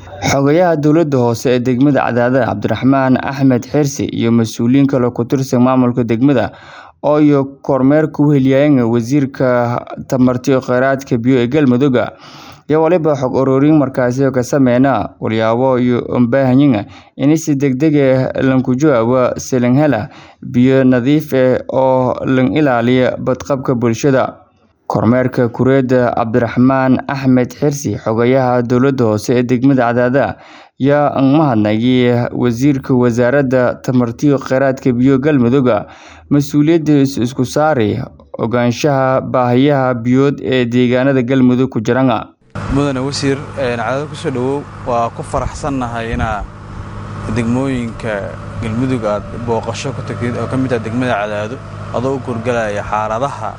Xogayaha dowladda hoose ee degmada Cadaadad Cabdiraxmaan Axmed Xirsi iyo mas'uuliyiin kale ku tirsan maamulka degmada oo iyo kormeer ku weheliyeen wasiirka tamarta iyo kheyraadka biyo ee Galmudug iyo waliba xog ururin markaasi ka sameeyna walyaabo iyo baahanyiin in si degdeg ah lanku jawaabo silan hela biyo nadiif ah oo lan ilaaliyo badqabka bulshada kormeerka kureeda Cabdiraxmaan Axmed Xirsi xogayaha dowladda hoose ee degmada Cadaadad yaa mahadnaqay wasiirka wasaaradda tamarta iyo kheyraadka biyo Galmudug mas'uuliyadda isku saaray ogaanshaha baahiyaha biyood ee deegaanada Galmudug ku jiraan mudane wasiir Cadaadad ku soo dhawow waa ku faraxsannahay inaa degmooyinka Galmudug aad booqasho ku tagtid oo ka mid ah degmada Cadaadad adoo u kurgalaya xaaladaha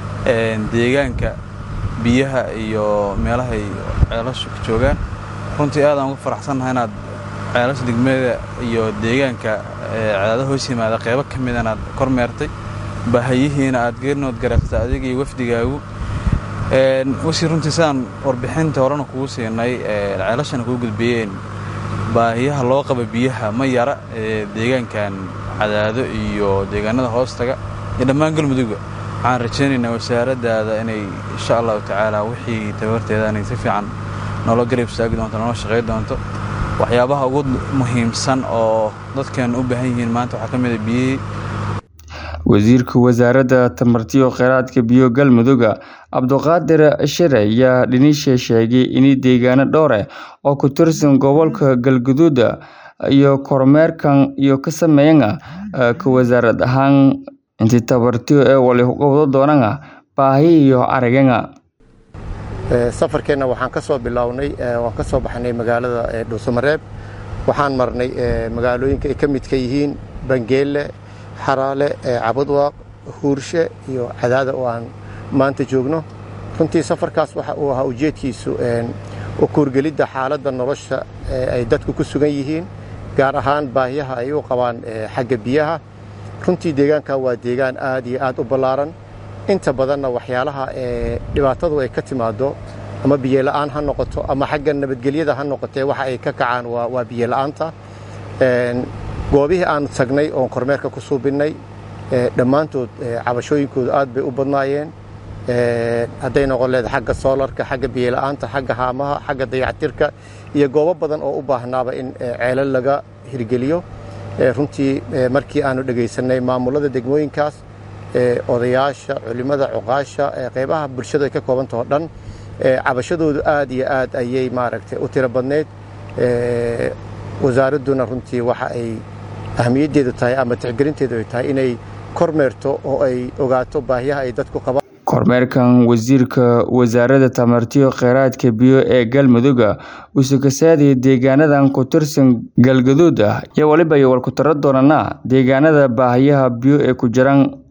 deegaanka biyaha iyo meelahay ceelashu ka joogaan runtii aad aan ugu faraxsannahay inaad ceelasha degmada iyo deegaanka Cadaadad hoos yimaada qaybo ka mid inaad kormeertay baahiyihiina aad geerinood garaaqsa adiga iyo wafdigaagu wasiir runtii sidaan warbixinta horena kugu siinay ceelashana kuu gudbiyeen baahiyaha loo qaba biyaha ma yara deegaankan Cadaado iyo deegaanada hoostaga iyo dhammaan Galmudugba waxaan rajaynaynaa wasaaraddaada inay insha allahu tacaala wixii tabarteeda inay si fiican noola garab istaagi doonto noola shaqayn doonto waxyaabaha ugu muhiimsan oo dadkan u baahan yihiin maanta waxaa ka mid ah biyihii wasiirka wasaaradda tamarta iyo kheyraadka biyo Galmudug Cabduqaadir Shire ayaa dhinisha sheegay in deegaano dhowr ah oo ku tirsan gobolka Galgaduud iyo kormeerkan iyo ka sameeyeen ka wasaarad ahaan intii tabartii ee wali uga wada doonaan baahi iyo aragana safarkeenna waxaan ka soo bilownay waan ka soo baxnay magaalada Dhuusamareeb waxaan marnay magaalooyinka ay ka mid ka yihiin Bangeele Xaraale Cabudwaaq Huurshe iyo Cadaada oo aan maanta joogno runtii safarkaas waxa uu ahaa ujeedkiisu u kuurgelidda xaaladda nolosha ay dadku ku sugan yihiin gaar ahaan baahiyaha ay u qabaan xagga biyaha runtii deegaankan waa deegaan aad iyo aad u ballaaran inta badanna waxyaalaha dhibaatadu ay ka timaado ama biyola'aan ha noqoto ama xagga nabadgelyada ha noqotee waxa ay ka kacaan waa biyola'aanta goobihii aanu tagnay oon kormeerka ku suubinnay dhammaantood cabashooyinkoodu aad bay u badnaayeen hadday noqon leeda xagga soolarka xagga biyola'aanta xagga haamaha xagga dayactirka iyo goobo badan oo u baahnaaba in ceelal laga hirgeliyo runtii markii aanu dhegaysanay maamulada degmooyinkaas odayaasha culimmada cuqaasha qaybaha bulshadu ay ka koobantah o dhan cabashadoodu aad iyo aad ayay maaragtay u tiro badneyd wasaaradduna runtii waxa ay ahmiyaddeedu tahay ama tixgelinteedu ay tahay inay kormeerto oo ay ogaato baahiyaha ay dadku qabaan kormeerkan wasiirka wasaaradda tamarta iyo kheyraadka biyo ee Galmudug uu ka saadiyay deegaanadan ku tirsan Galgaduud iyo waliba ay wal ku taro doonana deegaanada baahiyaha biyo ee ku jiraan